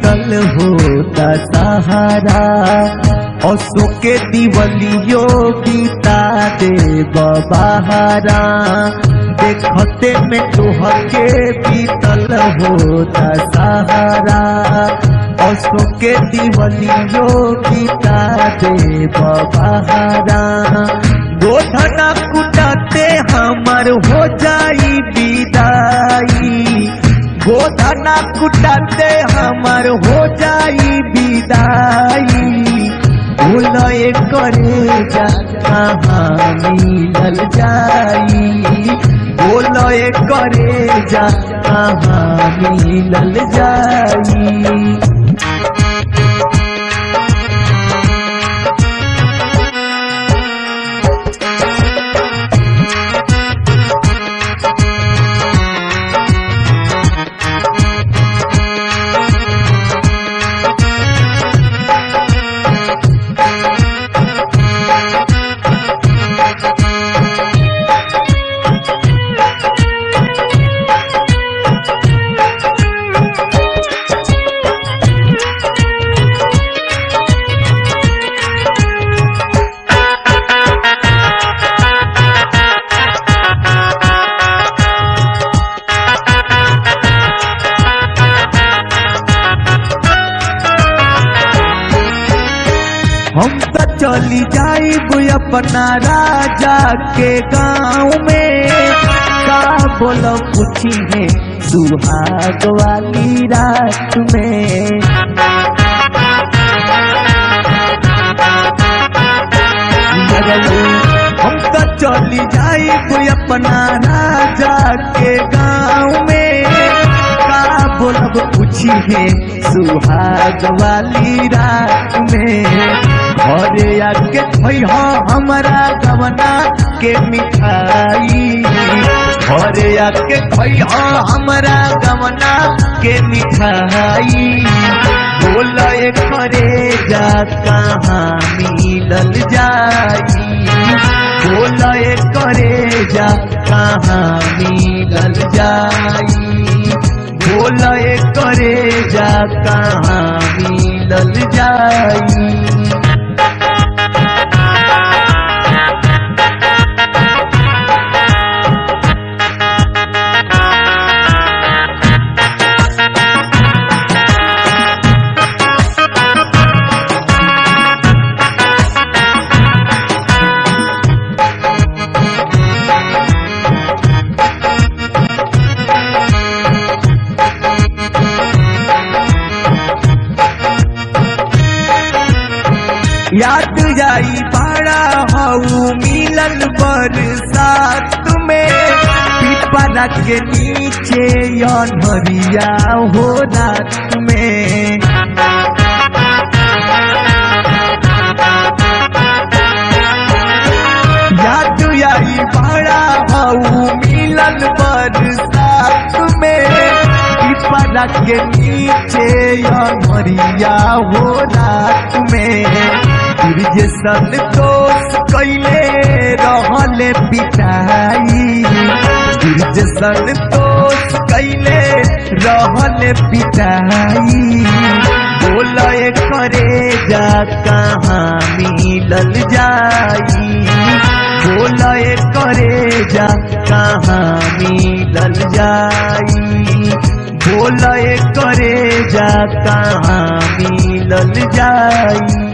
बीतल होता सहारा असो के दिवलियो बीता दे बहारा देखते में तुहके बीतल होता सहारा असो के दिवलियो बीता दे बहारा गोधना कुटाते हमर हो जाई विदाई गोधना कुटाते हमर हो जाई विदाई भूलए करे जा कहाँ मिलल जाई बोलए करे जा कहाँ मिलल जाई हम तो चली जाइब अपना राजा के गांव में का बोलो पूछी है सुहाग वाली रात में हम तो चली जाइब अपना राजा के गांव में का बोलब पूछी है सुहाग वाली रात में घरे आके खैहा हमारा गवना के मिठाई घरे आके खैहा हमारा गवना के मिठाई बोले करे जा कहाँ मिलल जाई बोले करे जा कहाँ मिलल जाई बोले करे जा कहाँ मिलल जाई याद जाई बड़ा हऊ मिलन बरसात में पिपरा के नीचे अनहरिया हो रात में याद आई बड़ा हऊ मिलन बरसात में पिपरा के नीचे अनहरिया हो रात में जे संतोष कैले रहले पिटाई जे संतोष कैले रहले पिटाई बोले करे जा कहाँ मिलल जाई बोले करे जा कहाँ मिलल जाई बोले करे जा कहाँ मिलल जाई